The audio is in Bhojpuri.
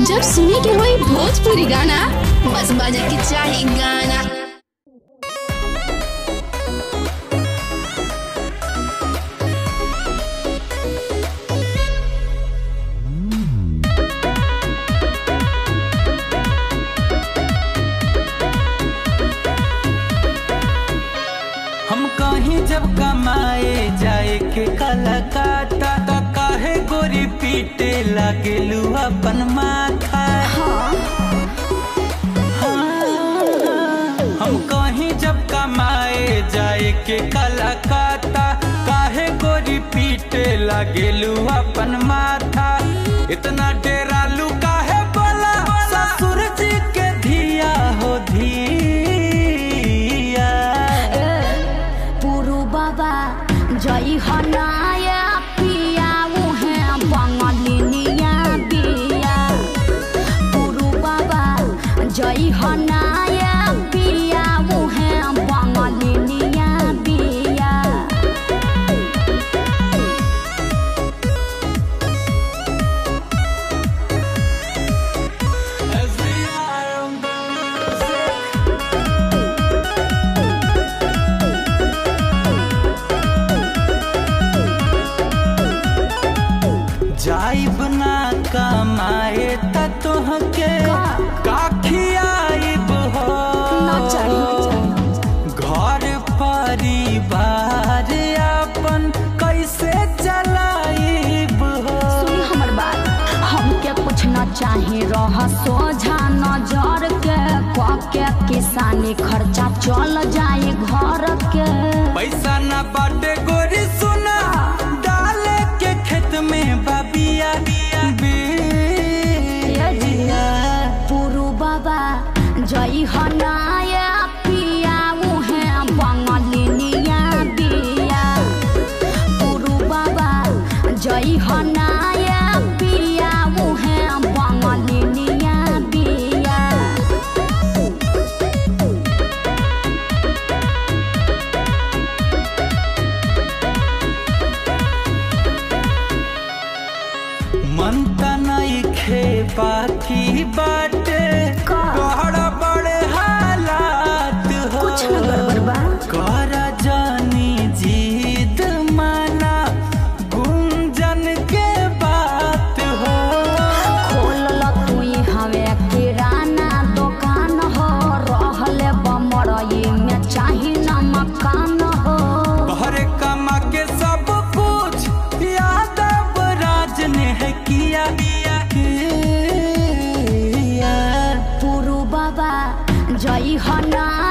जब सुने के होई भोजपुरी गाना बस बजे के चाही गाना हम कहीं जब कमाए जाए के कलकत्ता त काहे गोरी पीटे लागेलू अपन माथा हाँ। हम कहीं जब कमाए जाए के कलकत्ता काहे गोरी पीटे लागेलू अपन माथा इतना डेरालू काहे बोला ससुर जी के धिया हो धिया पुरु बाबा जय हनाया पिया उहे बंगलिनिया बिया पुरु बाबा जय हनाया पिया उहे बंगलिनिया बिया As we are on the music. जाइब ना कमाए त तोहके काखियाइब हो ना चाही ना चाही घर परिवार अपन कैसे चलाइब हो सुनी हमर बात हमके कुछ न चाही रह सोझा नजर के क के किसानी खर्चा चल जाए घर के पैसा ना बाटे गोरी सुना डाले के खेत में बाबिया बिया पुरु बाबा जय हनाया पिया उहे बंगलिनिया बिया पुरु बाबा जय हनाया पिया उहे बंगलिनिया बिया मन त नइखे बाकी बाटे का? बड़ा बड़े हालात हो कुछ न गड़बड़ बा कर जानी जीत माना गुंजन के बात हो खोलल तुई हवे किराना दुकान हो रहले बमरई में चाही न मकान हो भरे कमा के सब कुछ यादव राज ने है किया किया पुरु बाबा जय हना